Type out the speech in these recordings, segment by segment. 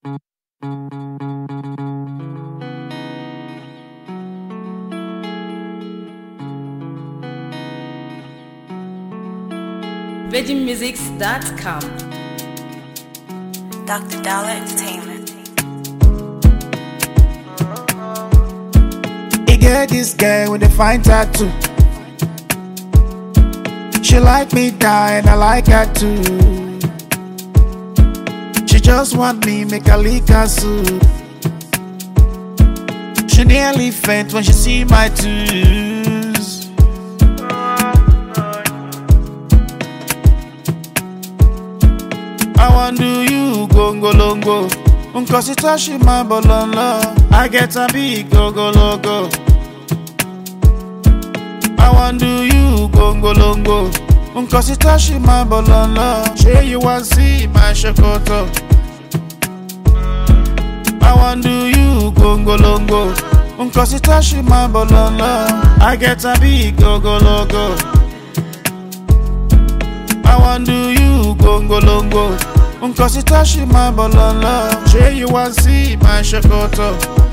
VeggieMusics.com. Dr. Dollar Entertainment. He get this girl with a fine tattoo. She like me die and I like her too. She just want me make her lick her suit. She nearly faint when she see my twos. I want do you gongolongo. Nkosi touch my bolonlo. I get a big gogologo. I want do you gongolongo. Nkosi touch my bolonlo. Say you want see my shokoto. I want do you gongolongo. Nkosi touch my bolonlo. I get a big gogologo. I want do you gongolongo. Nkosi touch my bolonlo. Say you want see my shokoto.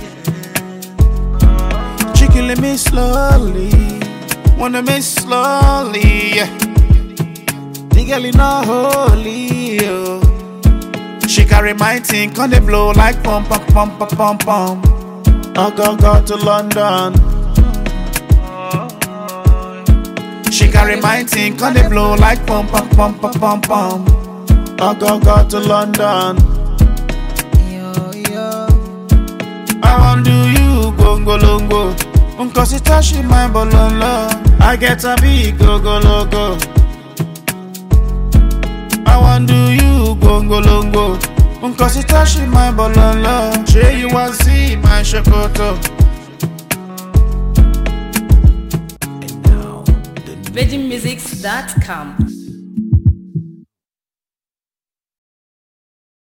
She killing me slowly. Wanna me slowly. yeah. The girl is not holy. Oh. She carry my thing, on the blow like pom pom pom pom pom pom. I go go to London. She carry my thing, on the blow like pom pom pom pom pom pom. I go go to London. I want do you gongolongo. Nkosi touch my bolonlo. I get a big gogologo. I want do you gongolongo. Nkosi touch my bolonlo. Say you want see my shokoto. VeggieMusics.com.